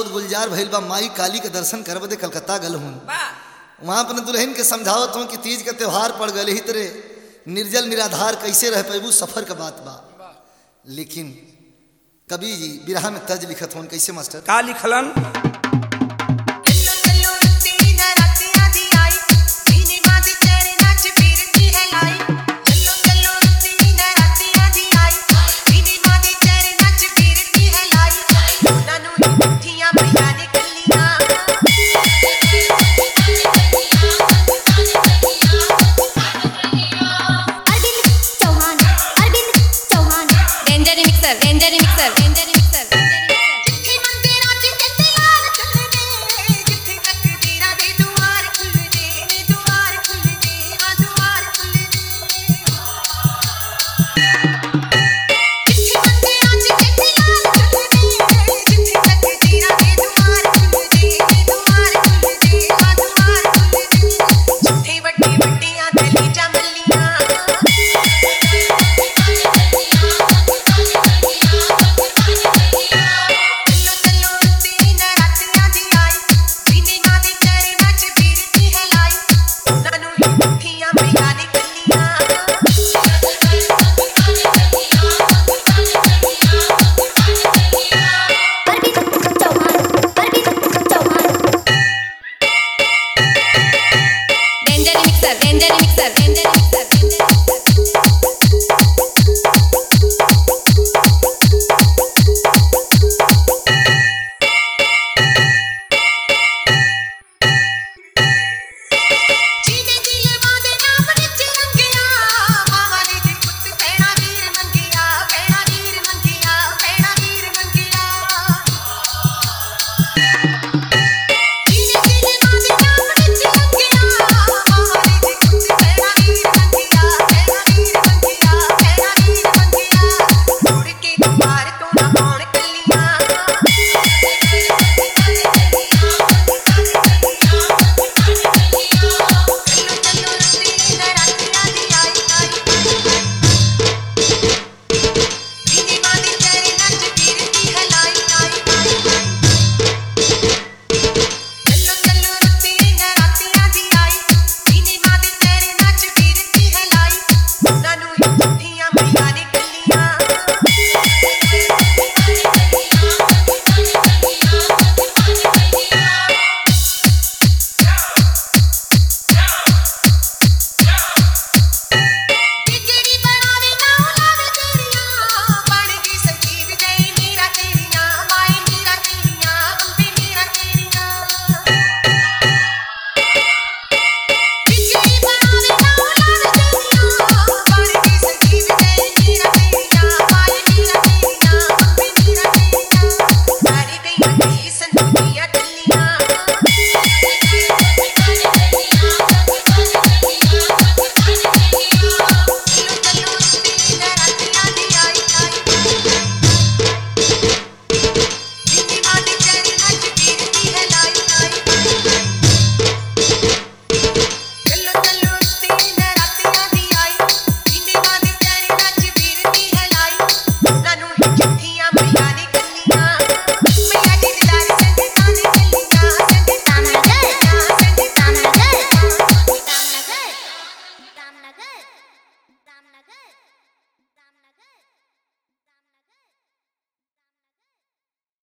गोद गुलजार भइल बा माई काली के दर्शन करब दे कलकत्ता गल हूँ वाह वहाँ अपने दुल्हन के समझावत हूँ कि तीज का त्योहार पड़ गए ही तरे निर्जल निराधार कैसे रह पैबू सफर का बात बा लेकिन कभी जी बिरहा में तज लिखत हूँ कैसे मास्टर का लिखलन